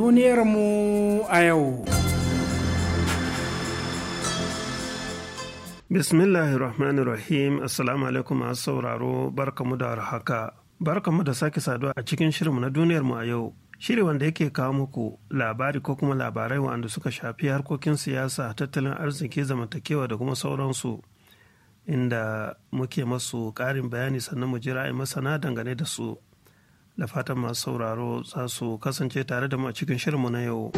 Duniyarmu a yau. Bismillahirrahmanirrahim Assalamu alaikum masu sauraro barkamu da haka. Barkamu da sake saduwa a cikin shirinmu na duniyarmu a yau. Shiri wanda yake kawo muku labari ko kuma labarai wanda suka shafi harkokin siyasa, tattalin arziki, zamantakewa da kuma sauransu. Inda muke masu ƙarin bayani sannan mu ji ra'ayin masana dangane da su. Da fatan masu sauraro za su kasance tare da mu a cikin shirinmu na yau.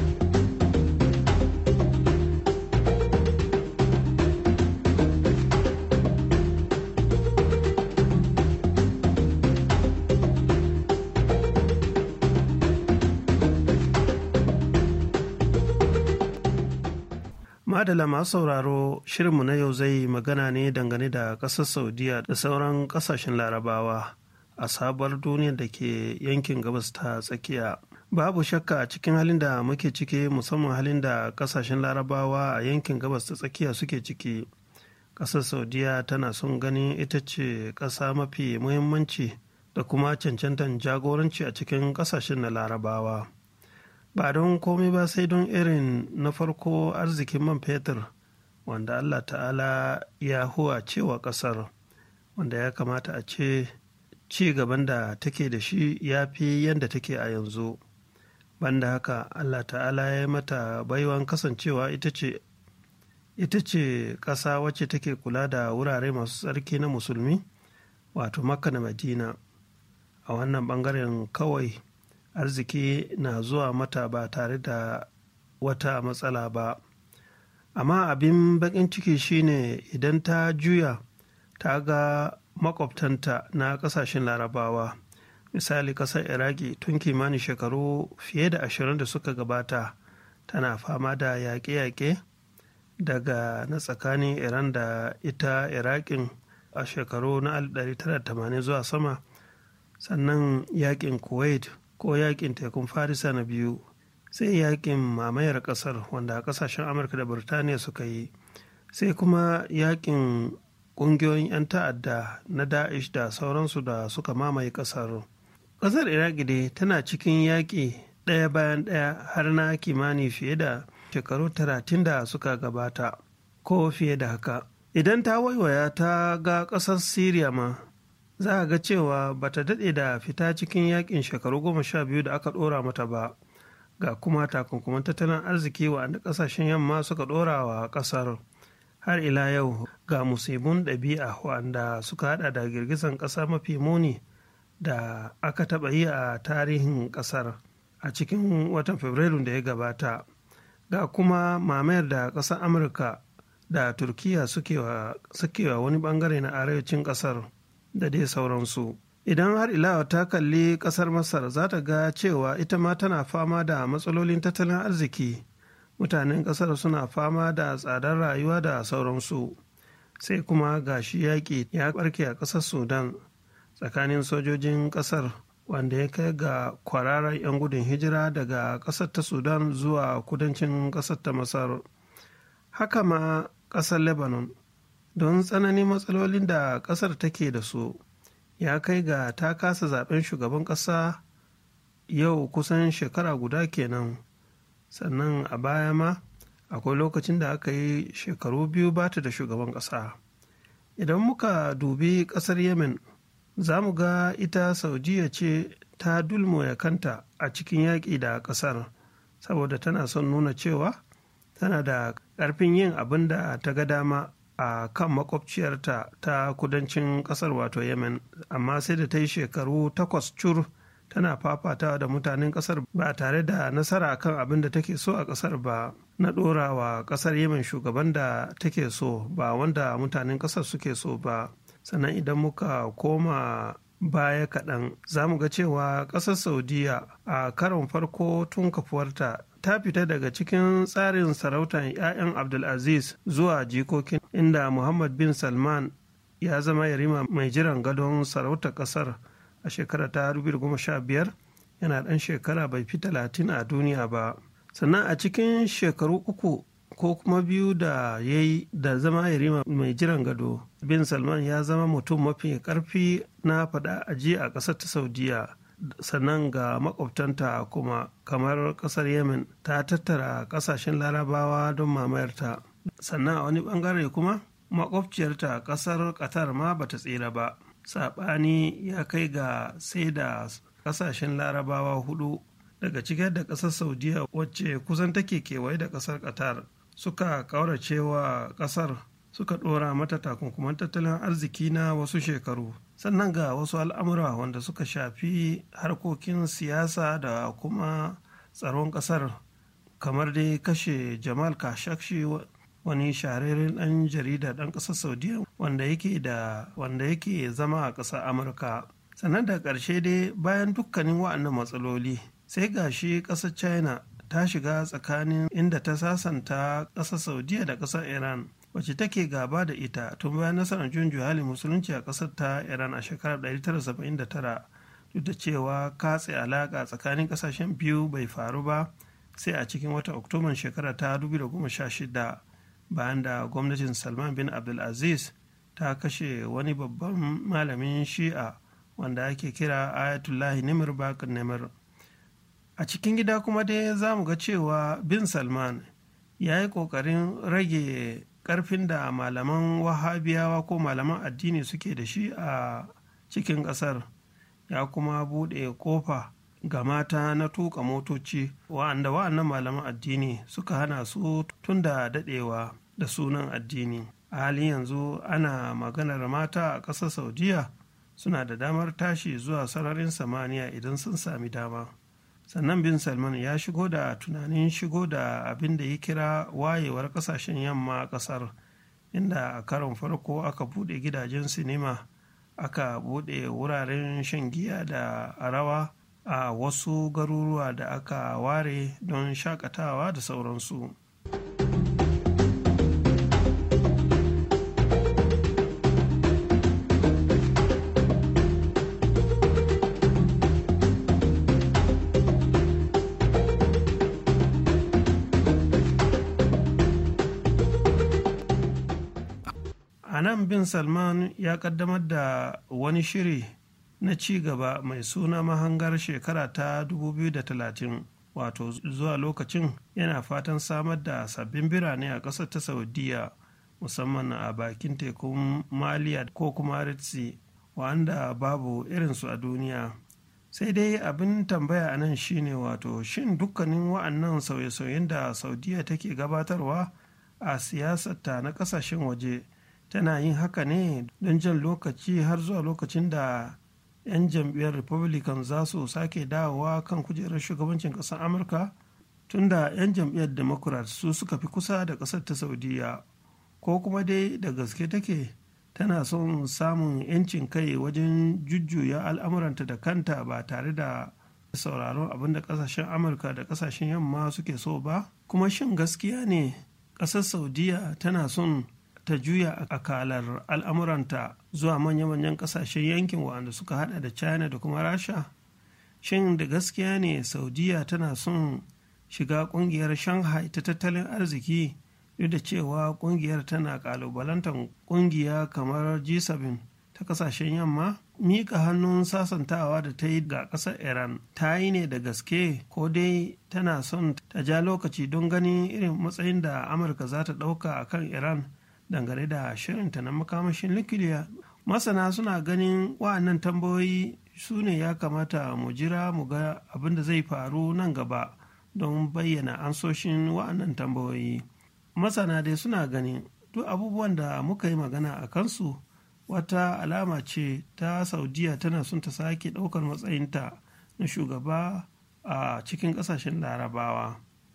Madala masu sauraro shirinmu na yau zai magana ne dangane da ƙasar Saudiya da sauran ƙasashen larabawa a sabuwar duniyar da ke yankin gabas ta tsakiya. Babu shakka a cikin halin da muke ciki musamman halin da ƙasashen larabawa a yankin gabas ta tsakiya suke ciki. Ƙasar Saudiya tana son ganin ita ce ƙasa mafi muhimmanci da kuma cancantan jagoranci a cikin ƙasashen na larabawa. ba don komai ba sai don irin na farko arzikin man fetur wanda allah ta'ala ya huwa cewa kasar wanda ya kamata a ce ci gaban da take da shi ya fi yadda take a yanzu banda haka allah ta'ala ya yi mata baiwan kasancewa ita ce ita ce ƙasa wacce take kula da wurare masu tsarki na musulmi wato makka da madina a wannan bangaren kawai arziki na zuwa mata ba tare da wata matsala ba amma abin bakin ciki shine idan ta juya ta ga makwabtanta na kasashen larabawa misali kasar iraki tun kimanin shekaru fiye da ashirin da suka gabata tana fama da yaƙe-yaƙe daga na tsakanin iran da ita iraƙin a shekaru na 1980 zuwa sama sannan yaƙin kuwait ko yakin tekun farisa na biyu sai yakin mamayar kasar wanda kasashen amurka da birtaniya suka yi sai kuma yakin kungiyoyin 'yan ta'adda na da'ish da sauransu da suka mamaye kasar kasar iraki dai tana cikin yaƙi ɗaya bayan ɗaya har na kimani fiye da shekaru talatin da suka gabata ko fiye da haka idan ta waiwaya ta ga ƙasar syria ma za a ga cewa ba ta daɗe da fita cikin yakin shekaru goma sha biyu da aka ɗora mata ba ga kuma takunkuman tattalin arziki wanda ƙasashen yamma suka ɗora wa ƙasar har ila yau ga musibin ɗabi'a wanda suka haɗa da girgizan ƙasa mafi muni da aka taɓa yi a tarihin ƙasar a cikin watan fabrairu da ya gabata ga kuma mamayar da ƙasar amurka da turkiya suke wa wani bangare na arewacin ƙasar da dai sauransu idan har ilawa ta kalli kasar masar za ta ga cewa ita ma tana fama da matsalolin tattalin arziki mutanen kasar suna fama da tsadar rayuwa da sauransu sai kuma gashi yaƙi ya ɓarke a ƙasar sudan tsakanin sojojin ƙasar wanda ya kai ga kwararar 'yan gudun hijira daga ƙasar ta sudan zuwa kudancin ƙasar ta masar haka ma ƙasar lebanon don tsananin matsalolin da ƙasar take da su ya kai ga ta kasa zaben shugaban ƙasa yau kusan shekara guda kenan sannan a baya ma akwai lokacin da aka yi shekaru biyu bata da shugaban ƙasa idan muka dubi ƙasar yemen za mu ga ita saudiya ce ta dulmoya kanta a cikin yaƙi da ƙasar saboda tana son nuna cewa tana da ƙarfin yin abin da ta ga dama a kan makwabciyarta ta kudancin kasar wato yemen amma sai da ta yi shekaru takwas cur tana fafatawa da mutanen kasar ba tare da nasara kan abin da take so a kasar ba na ɗora wa kasar yemen shugaban da take so ba wanda mutanen kasar suke so ba sannan idan muka koma baya kaɗan za mu ga cewa ƙasar saudiya a karon farko tun kafuwarta ta fita daga cikin tsarin sarautar 'ya'yan abdulaziz zuwa jikokin inda muhammad bin salman ya zama yarima mai jiran gadon sarautar ƙasar a shekara ta 2015 yana ɗan shekara bai fi talatin a duniya ba sannan a cikin shekaru uku ko kuma biyu da ya yi da zama yarima mai jiran gado bin salman ya zama mutum mafi karfi na faɗa aji a ƙasar ta saudiya sannan ga makwabtanta kuma kamar kasar yemen ta tattara kasashen larabawa don mamayarta sannan a wani bangare kuma makwabciyarta kasar qatar ma bata tsira ba saɓani ya kai ga sai da kasashen larabawa hudu daga cikin da kasar saudiya wacce kusan take kewaye da kasar qatar suka kauracewa kasar suka ɗora mata takunkuman tattalin arziki na wasu shekaru sannan ga wasu al'amura wanda suka shafi harkokin siyasa da kuma tsaron ƙasar kamar dai kashe jamal khashoggi wani shahararren ɗan jarida ɗan ƙasar saudiya wanda yake da wanda yake zama a ƙasar amurka sannan da ƙarshe dai bayan dukkanin wa'annan matsaloli sai gashi ƙasar china ta shiga tsakanin inda ta sasanta ƙasar saudiya da ƙasar iran wacce take gaba da ita tun bayan nasarar juyin juhali musulunci a ƙasar ta iran a shekarar 1979 duk da cewa katse alaƙa tsakanin ƙasashen biyu bai faru ba sai a cikin wata oktoban shekara ta 2016 bayan da gwamnatin salman bin abdulaziz ta kashe wani babban malamin shi'a wanda ake kira ayatullahi nimir bakir nimir a cikin gida kuma dai za mu ga cewa bin salman ya yi ƙoƙarin rage ƙarfin da malaman wahabiyawa ko malaman addini suke da shi a cikin ƙasar ya kuma buɗe ƙofa ga mata na tuka motoci wa'anda wa'annan malaman addini suka hana su tun da daɗewa da sunan addini a halin yanzu ana maganar mata a ƙasar saudiya suna da damar tashi zuwa sararin samaniya idan sun sami dama sannan bin salman ya shigo da tunanin shigo da abin da ya kira wayewar kasashen yamma a kasar inda a karon farko aka bude gidajen sinima aka bude wuraren shan giya da rawa a wasu garuruwa da aka ware don shakatawa da sauransu a nan bin salman ya kaddamar da wani shiri na ci gaba mai suna mahangar shekara ta 2030 wato zuwa lokacin yana fatan samar da sabbin birane a ƙasar ta saudiya musamman a bakin tekun maliya ko kuma ritsi wanda babu irinsu a duniya sai dai abin tambaya a nan shine wato shin dukkanin wa'annan sauye-sauyen da saudiya take gabatarwa a siyasarta na kasashen waje tana yin haka ne don jan lokaci har zuwa lokacin da 'yan jam'iyyar republican za su sake dawowa kan kujerar shugabancin ƙasar amurka tunda 'yan jam'iyyar democrat su suka fi kusa da ƙasar ta saudiya ko kuma dai da gaske take tana son samun 'yancin kai wajen jujjuya al'amuranta da kanta ba tare da sauraron abin da ƙasashen amurka da ƙasashen yamma suke so ba kuma shin gaskiya ne ƙasar saudiya tana son ta juya akalar al'amuranta zuwa manya-manyan kasashen yankin waɗanda suka hada da china da kuma rasha shin da gaskiya ne saudiya tana son shiga kungiyar shanghai ta tattalin arziki duk da cewa kungiyar tana kalubalantar kungiya kamar g7 ta kasashen yamma mika hannun sasantawa da ta yi ga ƙasar iran ta yi ne da gaske ko dai tana son ta ja lokaci don ganin irin matsayin da amurka za ta ɗauka a kan iran dangane da shirinta na makamashin nukiliya masana suna ganin wa'annan tambayoyi su ne ya kamata mu jira mu ga abin da zai faru nan gaba don bayyana ansoshin wa'annan tambayoyi masana dai suna ganin duk abubuwan da muka yi magana a kansu wata alama ce ta saudiya tana son ta sake ɗaukar matsayinta na shugaba a cikin ƙasashen larabawa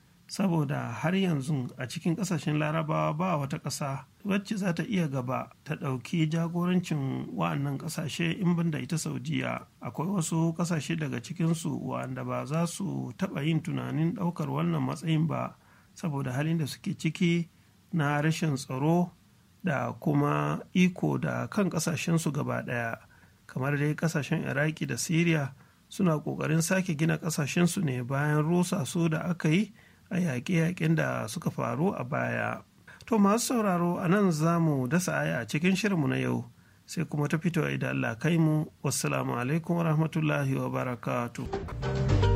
saboda har yanzu a cikin ƙasashen larabawa ba wata ƙasa wacce za ta iya gaba ta ɗauki jagorancin wa'annan ƙasashe in banda ita saudiya akwai wasu ƙasashe daga cikinsu wa'anda ba za su taɓa yin tunanin ɗaukar wannan matsayin ba saboda halin da suke ciki na rashin tsaro da kuma iko da kan ƙasashensu gaba ɗaya kamar dai ƙasashen iraki da syria suna ƙoƙarin sake gina ƙasashensu ne bayan rusa su da aka yi a yaƙe-yaƙen da suka faru a baya. To masu sauraro a nan za mu dasa aya a cikin shirinmu na yau sai kuma ta fito idan Allah kai mu wassalamu alaikum wa rahmatullahi wa barakatuh